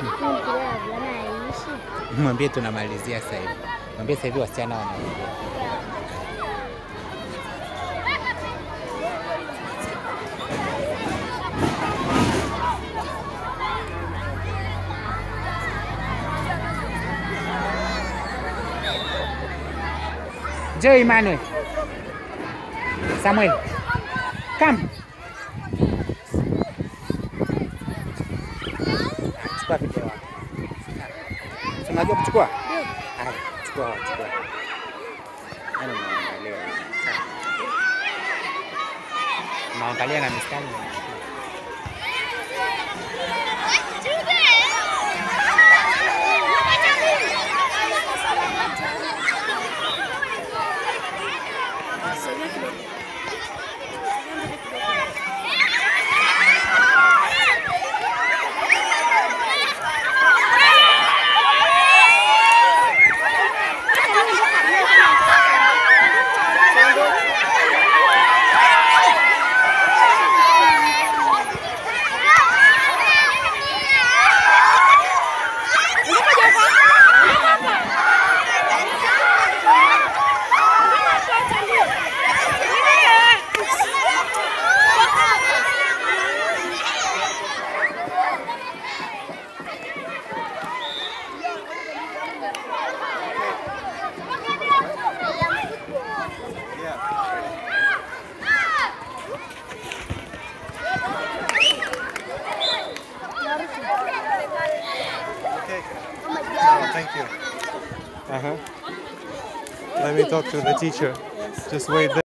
Mwambie tunamalizia sasa hivi. Mwambie sasa hivi wasichana wanaongea. Joe Emmanuel. Samuel. Come. Chukua video wako. Si Unajua kuchukua? Haya, chukua, chukua. Yaani unaangalia. Sawa. Unaangalia na mistari. Oh, thank you. Uh huh. Let me talk to the teacher. Just wait there.